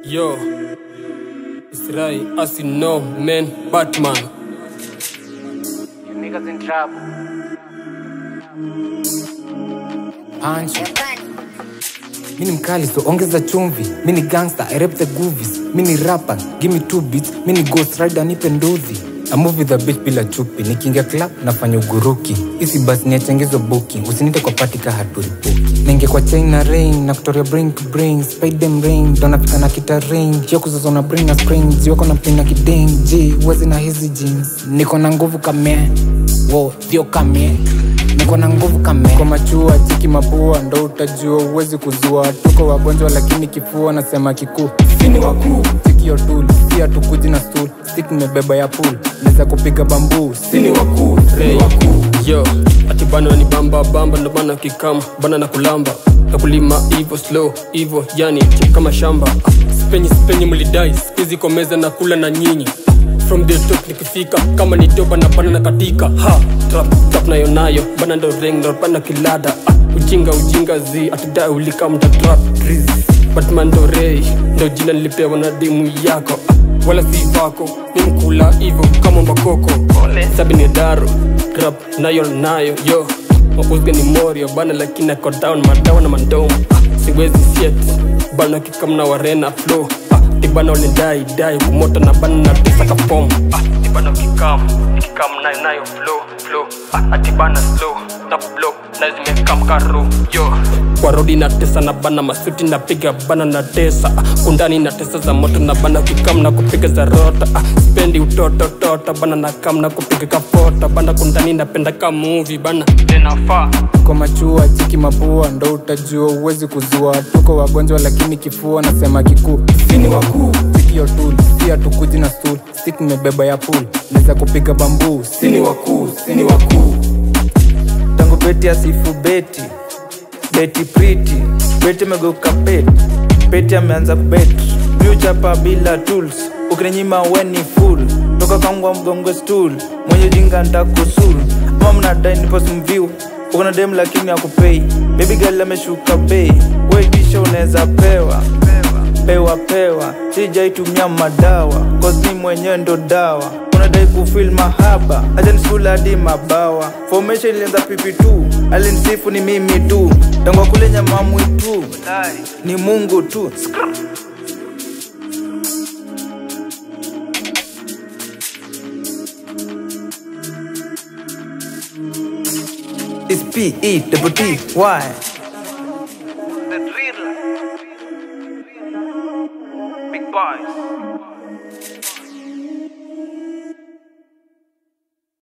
Yo, it's Rai, as you know, man, Batman. You niggas in trouble. Ancho. Mi ni mkali so ongeza chumvi mi ni gangster I rap the goovies mi ni rapper give me two beats mi ni ghost rider nipe ndozi I move with the bitch bila chupi nikiingia club nafanya uguruki isi basi niachengezo booking usinite kwa party ka haturipuki naingia kwa chain na rain na kutoria brain to brain spide them rain ndo nafika na kita rain hiyo kuzozo na brain na spring jiwako na pina kideng j uwezi na hizi jeans niko na nguvu kamea wo thio kamea niko na nguvu kame kwa machua chiki mapua ndo utajua uwezi kuzua tuko wagonjwa lakini kifua nasema kikuu sini wakuu sikio tul si hatukuji na stool stik nimebeba ya pool naweza kupiga bambuu sini wakuu Hey, yo, ati bana ni bamba bamba ndo bana kikam bana na kulamba na kulima ivo slow ivo yani chip kama shamba Ah, sipenyi sipenyi mlidai skuizi kwa meza na kula na nyinyi from the top nikifika kama ni doba na bana na katika ha trap trap nayo nayo bana ndo ring ndo bana kilada ah, ujinga ujinga zi atidai ulika mta trap riz batman ndo rei ndo jina nilipewa na dimu yako ah, wala si vako ni mkula hivo kama mbakoko sabi ni daro grab nayo nayo yo mauzga ni morio bana lakini ako down madawa na mandomo ah, siwezi siet bana kikamna warena flow ah, ibana wanidai dai kumota na bana na tisa kapom ah, ibana kikam kikam nayo nayo flow flow ah, atibana slow na block na zimekam karo yo kwa rodi na tesa na bana masuti na piga bana na tesa ah, kundani na tesa za moto na bana kikam na kupiga za rota ah, spendi utoto tota bana na kam na kupiga kapota bana kundani napenda ka movie bana tenafaa kwa machua chiki mapua ndo utajua uwezi kuzua tuko wagonjwa lakini kifua nasema kikuu sini wakuu sikio tul si hatukuji na stool stik nimebeba ya pool naweza kupiga bambuu sini wakuu sini wakuu tangu beti asifu beti beti priti beti amegeuka peti peti ameanza kubeti miuchapa bila tools ukininyima weni full toka kangwa mgongo stool mwenye jinga ntakusul ama mnadai niposmviu ukona dem lakini akupei bebi gali ameshuka bei wetisha unaweza pewa pewa pewa sijaitumia madawa kosni mwenyewe ndo dawa unadai kufil mahaba ajanskul hadi mabawa formation ilianza pipi tu alinsifu ni mimi tu tangwa kule nyamamwi tu ni mungu tu It's P E double T Y. The drill. Big boys.